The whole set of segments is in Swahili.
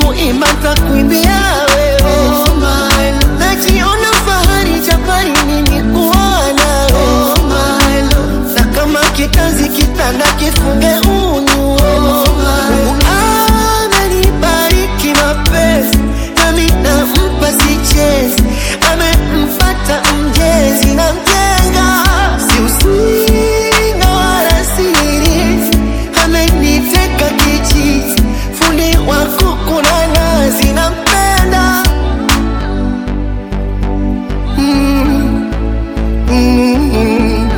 kuimba takuimbia wewe Oh my love, najiona fahari japani mimi kuwa nawe oh my love, na kama kikazi kitanda kifunge unyu Mungu amenibariki mapenzi nami nampa sichezi amempata mjezi na mjenga si usinga wala siri ameniteka kichizi fundi wa kuku na nazi nampenda mm. Mm.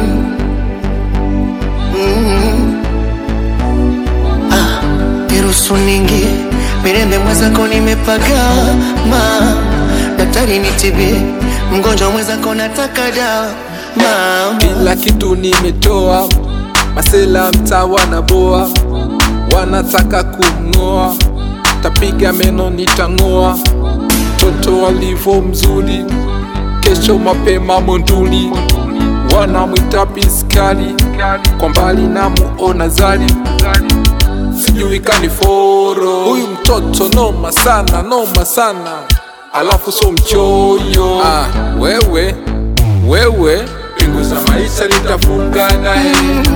niruhusu ningie mirembe mwenzako nimepagama daktari nitibie mgonjwa mwenzako nataka dawa mama kila kitu nimetoa, masela mtaa wanaboa, wanataka kumng'oa, tapiga meno nitang'oa, mtoto alivyo mzuri, kesho mapema monduli, wanamwita piskali, kwa mbali namuona zali sijui kaniforo, huyu mtoto noma sana, noma sana, alafu so mchoyo. Ah, wewe wewe, pingu za maisha nitafunga naye,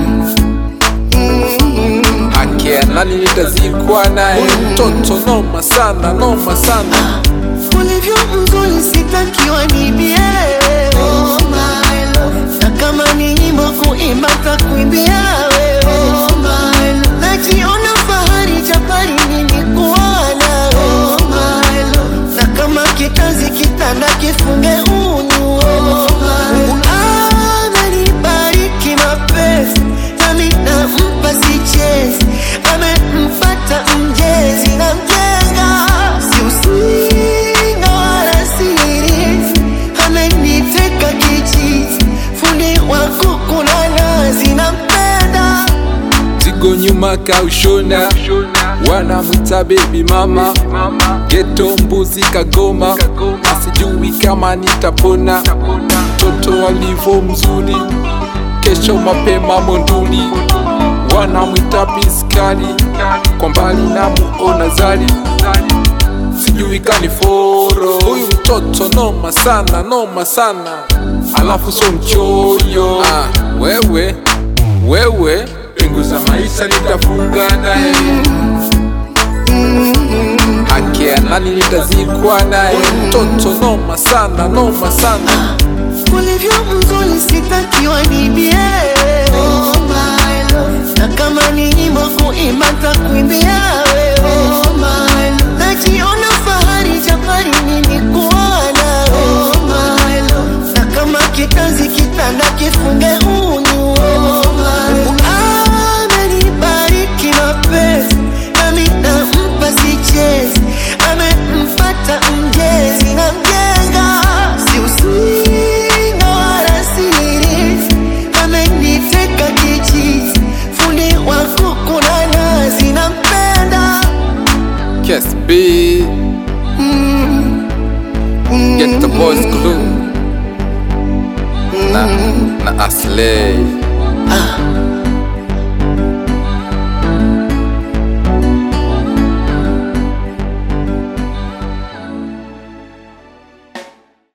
haki ya nani nitazikwa naye. Huyu mtoto noma sana, noma sana. ulivyo mzuri sitakiwa nibie oh my love, na kama ni nyimbo kuimba takuimbia wewe oh my love, najiona fahari japani mimi kuwa nawe oh my love, na kama kikazi kitanda kifunge unyu Mungu amenibariki mapenzi nami nampa sichezi amempata mjezi na mjenga si usinga wala siri ameniteka kichizi fundi wa kuku na nazi nampenda Zigo nyuma kaushona, wanamwita baby mama, geto mbuzi kagoma, asijui kama nitapona. Mtoto alivyo mzuri, kesho mapema monduli, wanamwita piskali, kwa mbali namuona zali, sijui kaniforo. Huyu mtoto noma sana, noma sana, alafu so mchoyo. Ah, wewe wewe pingu za maisha nitafunga naye, haki ya nani nitazikwa naye. Mtoto noma sana, noma sana. ulivyo mzuri sitakiwa nibie oh my love, na kama ni nyimbo kuimba takuimbia wewe oh my love, najiona fahari japani mimi kuwa nawe oh my love, na kama kikazi kitanda kifunge unyu Mungu amenibariki mapenzi nami nampa sichezi amempata mjezi na mjenga si usinga wala siri ameniteka kichizi fundi wa kuku na nazi nampenda Kes B, get the boys glue na na Aslay. ah.